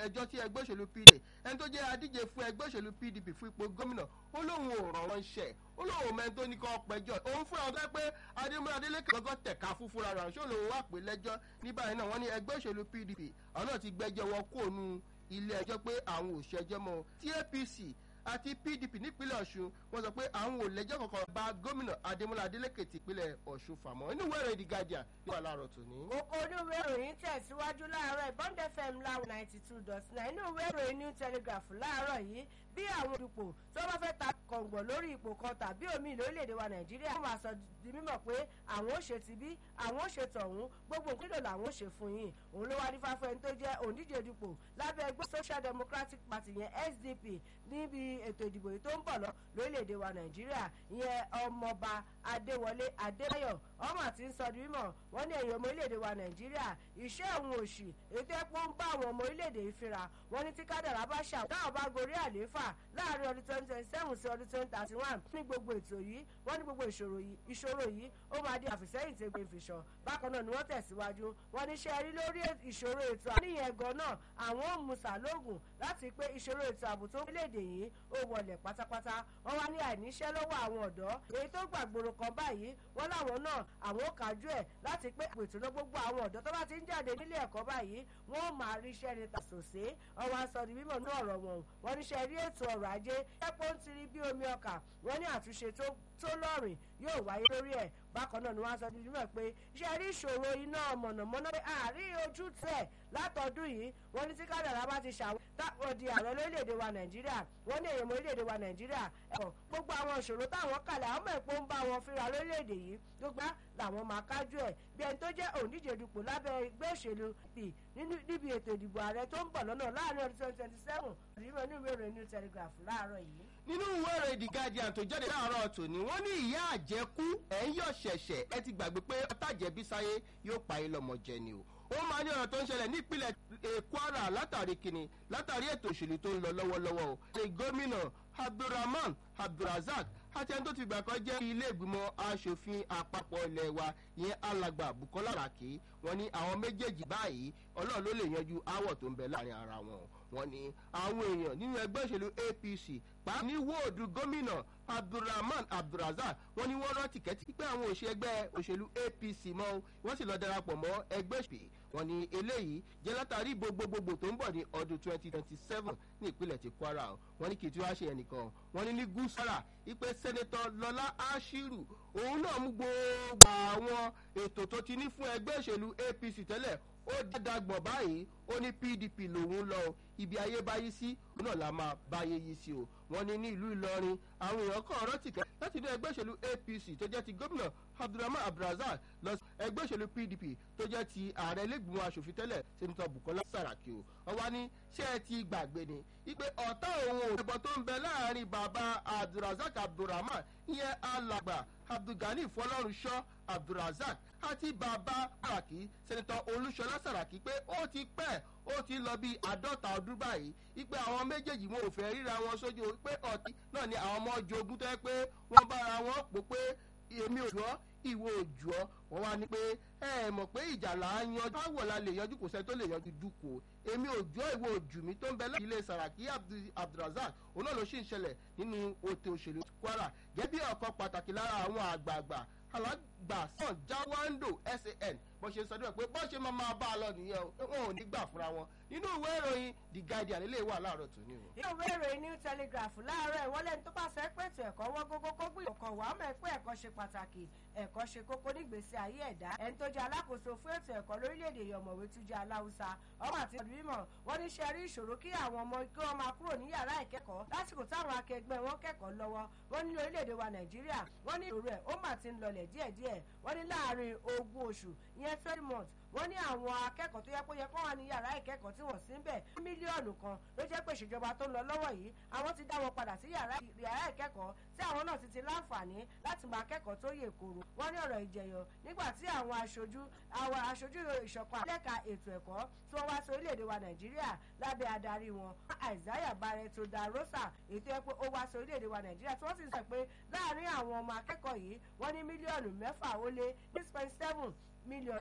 ẹjọ́ tí ẹgbẹ́ òṣèlú pdp ẹni tó jẹ́ adíje fún ẹgbẹ́ òṣèlú pdp fún ipò gómìnà ó lóun ò rọ̀ wọ́n ṣẹ̀ ó lóun mẹ́ni tó ní kọ́ pẹ́jọ́ òun fúnra ọ̀dọ́ pé adémúlá adélékè gọ́gọ́ tẹ̀ka fún fúnra rẹ̀ ṣó lòun wà pé lẹ́jọ́ ní báyìí náà wọ́n ní ẹgbẹ́ òṣèlú pdp àwọn náà ti gbẹ́jọ́ wọn kó nu ilé ẹjọ́ pé àwọn ò ṣẹjọ́ mọ́ tí apc àti pdp nípínlẹ̀ ọ̀ṣun wọ́n sọ pé àwọn ò lẹ́jọ́ kankan bá gómìnà adémọlá adélékè tìpínlẹ̀ ọ̀ṣun fàmọ́ inú wẹ́rẹ̀ the guardian ní wà láàárọ̀ tòní. oko onúwé ìròyìn tẹ̀síwájú láàárọ̀ bond fm láwọn ninety two dot nine inú ìwé ìròyìn new telegraph láàárọ̀ yìí bí àwọn olùpò tó bá fẹ́ ta kọ̀ǹgbọ̀ lórí ipò kan tàbí omi lórílẹ̀‐èdè wa nàìjíríà wọ́n máa sọ di mímọ̀ pé àwọn ò ṣe ti bí àwọn ò ṣe tọ̀hún gbogbo nílò làwọn ò ṣe fún yín òun ló wá ní fáfẹ́ ẹni tó jẹ́ òǹdíje dupò lábẹ́ ẹgbẹ́ social democratic party yẹn sdp níbi ètò ìdìbò yìí tó ń bọ̀ lọ lórílẹ̀‐èdè wa nàìjíríà ìyẹn ọmọọba adéwọlé adébáyọ̀ ọmọ àti ń sọ di mímọ̀ wọ́n ní ẹ̀yìn ọmọ orílẹ̀‐èdè wa nàìjíríà iṣẹ́ òun òṣì ètò ẹ̀pọ̀ ń bá àwọn ọmọ orílẹ̀‐èdè yìí fínra wọ́n ní tí kádàrá bá ṣà táwọn bá gorí àlééfà láàrin ọdún twenty twenty seven sí ọdún twenty thirty one ní gbogbo ètò yìí wọ́n ní gbogbo ìṣòro yìí ìṣòro yìí ó máa di àfìsẹ́yìn tẹ́gbẹ́ ìfìṣàn bákan náà ni wọ́n tẹ̀síwájú wọ́n ní ṣe rí lórí ìṣòro ètò àníyàn gan náà àwọn ò mú sàlóògùn láti pé ìṣòro ètò ààbò tó léde yìí ó wọlẹ̀ pátápátá wọ́n wá ní àìníṣẹ́ lọ́wọ́ àwọn ọ̀dọ́ èyí tó gbàgbóró kan báyìí wọ́n láwọn náà àwọn ò kájú ẹ̀ láti pé ètò náà gbogbo àwọn ọ̀dọ́ tó bá ti ń jáde nílé ẹ̀kọ́ báyìí wọ́n máa ríṣẹ́ ní tàṣòṣe ọwọ́ aṣọ ní mímọ̀ ní ọ̀rọ̀ wọn wọ́n níṣẹ́ rí ètò ọrọ̀ ajé ẹ̀pọ̀ ń tiri bí omi ọkà wọ́n ní àtúnṣe tó lọ́rìn yóò wáyé lórí ẹ̀ bákan náà ni wọ́n á sọ nínú ẹ̀ pé ṣe rí ìṣòro iná mọ̀nàmọ́ná pé àárín ojú tẹ̀ látọdún yìí wọ́n ní tí kádàrá bá ti ṣàwọn táwọn di ààrẹ lórílẹ̀‐èdè wa nàìjíríà wọ́n ní èèyàn orílẹ̀‐èdè wa nàìjíríà ẹ̀kọ́ gbogbo àwọn ìṣòro táwọn kalẹ̀ àwọn mọ̀ èpo ń bá wọn fínra lórílẹ̀‐èdè yìí gbogbo làwọn máa kájú ẹ̀ bí ẹni tó jẹ́ òǹdíje dupò lábẹ́ ẹgbẹ́ òṣèlú p níbi ètò ìdìbò ààrẹ tó ń bọ̀ lọ́nà láàrin ọdún twenty twenty seven ìdìbò inú ìwé ìròyìn new telegraph láàárọ̀ yìí. nínú ìwé ìròyìn the guardian tó jáde láàárọ̀ tòní wọ́n ní ìyá àjẹkú ẹ̀ ń yọ̀ ṣẹ̀ṣẹ̀ ẹ ti gbàgbé pé ọ̀tàjẹ̀bí sáyé yóò pa yín lọ́mọ jẹ ni o ó máa ní ọ̀rọ̀ tó ń ṣẹlẹ̀ nípínlẹ̀ kwara látàrí kìnnì látàrí ètò òṣèlú tó ń lọ lọ́wọ́lọ́wọ́ o ní gómìnà abdulrahman abdulrasaq àti ẹni tó ti gbà kan jẹ́ ilé ìgbìmọ̀ asòfin àpapọ̀ ilẹ̀ wa ìyẹn alàgbà bukola raki wọn ní àwọn méjèèjì báyìí ọlọ́run ló lè yanjú aáwọ̀ tó ń bẹ láàrin ara wọn wọn ní àwọn èèyàn nínú ẹgbẹ́ òṣèlú apc pàápàá ní wọ́ọ̀dù gómìnà abdulrahman abdulrazak wọn ní wọ́n rán tìkẹ́tì pé àwọn òṣè ẹgbẹ́ òṣèlú apc mọ́ wọ́n sì lọ darapọ̀ mọ́ ẹgbẹ́ òṣèlú wọn ní eléyìí jẹ́ látàrí ìbò gbogbogbò tó ń bọ̀ ní ọdún twenty twenty seven ní ìpínlẹ̀ ti kwara wọn ní kì í tí wàá ṣe ẹnìkan wọn ní ní gúúsàrà ipe sẹ́nẹ́tọ̀ lọ́lá ashiru òun náà mú gbogbo àwọn ètò tó ti ní fún ẹgbẹ́ òṣèlú apc tẹ́lẹ̀ ó dàgbọ̀n báyìí ó ní pdp lòun lọ ibi ayé báyé sí òun náà la máa báyé yìí sí o wọn ní ní ìlú ìlọrin àwọn èèyàn kan ọ̀rọ̀ tìkẹ́ láti ní ẹgbẹ́ òṣèlú apc tó jẹ́ ti gómìnà abdulrahman abdulrazak lọ sí ẹgbẹ́ òṣèlú pdp tó jẹ́ ti ààrẹ lẹ́gbìmọ̀ asòfin tẹ́lẹ̀ sẹ́nitọ́ bukola saraki o ọwọ́ ní ṣé ẹ ti gbàgbé ni ipe ọ̀tá òun ò ẹ̀bọ̀ tó ń bẹ láàrin bàbá abdulrazak abdulrahman ìyẹn alàgbà abdulgani fọlọ́runṣọ́ abdulrazak àti bàbá saraki sẹ́nitọ́ olúṣọlá saraki pé ó ti pẹ́ ó ti lọ bí àádọ́ta ọdún báyìí ipe àwọn méjèèjì wọn ò fẹ́ ríra wọn sójú pé ọtí náà ni àwọn ọmọ jogún tó yẹ pé wọ́n bára wọn pò pé èmi ò jọ́ ìwọ òjò ọ wọn wá ní pé ẹ mọ̀ pé ìjà là á yanjú báwo la lè yanjú kò sẹ́ni tó lè yanjú dúkò èmi òjò ìwọ òjò mi tó ń bẹ láti ilé saraki abdulrasaq òun náà ló sì ń ṣẹlẹ̀ nínú òtè òṣèlú kwara gẹ́gẹ́ bí ọ̀kan pàtàkì lára àwọn àgbààgbà alàgbà sàn jáwáńdò san bó ṣe sọdún ẹ pé bó ṣe máa máa bá a lọ nìyẹn o wọn ò ní gbà fúnra wọn nínú ìwé ìròyìn the guardian ilé wà láàárọ̀ tó ní o. nínú ìwé ìròyìn new telegraph láàárọ̀ ìwọlé ní tó bá fẹ́ pètò ẹ̀kọ́ wọ́n gógó kó gbìyànjú kan wàá mọ̀ pé ẹ̀kọ́ ṣe pàtàkì ẹ̀kọ́ ṣe kókó nígbèsí ayé ẹ̀dá ẹni tó jẹ́ alákòóso fún ètò ẹ̀kọ́ lórílẹ̀‐èdè yọ̀mọ̀wé tún jẹ́ aláwùsá ọmọ àti ìbímọ wọn ní ṣe rí ìṣòro kí àwọn ọmọ kí wọ́n máa kúrò ní yàrá ìkẹ́kọ̀ọ́ lásìkò táwọn akẹgbẹ́ wọn kẹ́kọ̀ọ́ lọ́wọ́ wọn ní orílẹ̀‐èdè wa nàìjíríà wọn ní ìṣòro ẹ̀ ó mà ti ń lọlẹ̀ díẹ̀díẹ̀ wọn ní láàrin ogún oṣù ìyẹn twenty months wọ́n ní àwọn akẹ́kọ̀ọ́ tó yẹ kó yẹ kó wà ní yàrá ìkẹ́kọ̀ọ́ tí wọ́n sí ń bẹ̀ mílíọ̀nù kan ló jẹ́ pé ìṣèjọba tó ń lọ lọ́wọ́ yìí àwọn ti dá wọn padà sí yàrá ìkẹ́kọ̀ọ́ tí àwọn náà ti ti láǹfààní láti máa kẹ́kọ̀ọ́ tó yè koro wọ́n ní ọ̀rọ̀ ìjẹyọ nígbà tí àwọn aṣojú àwọn aṣojú ìṣọ̀kan àlẹ́ka ètò ẹ̀kọ́ tí wọ́n wá sí orílẹ̀-èdè wa nàìjíríà lábẹ́ adarí wọn isaiah barreto da rosa ètò ẹ̀ pé ó wá sí orílẹ̀-èdè wa nàìjíríà tí wọ́n sì sọ pé láàárín àwọn ọmọ akẹ́kọ̀ọ́ yìí wọ́n ní mílíọ̀nù mẹ́fà ó lé six point seven mílíọ̀nù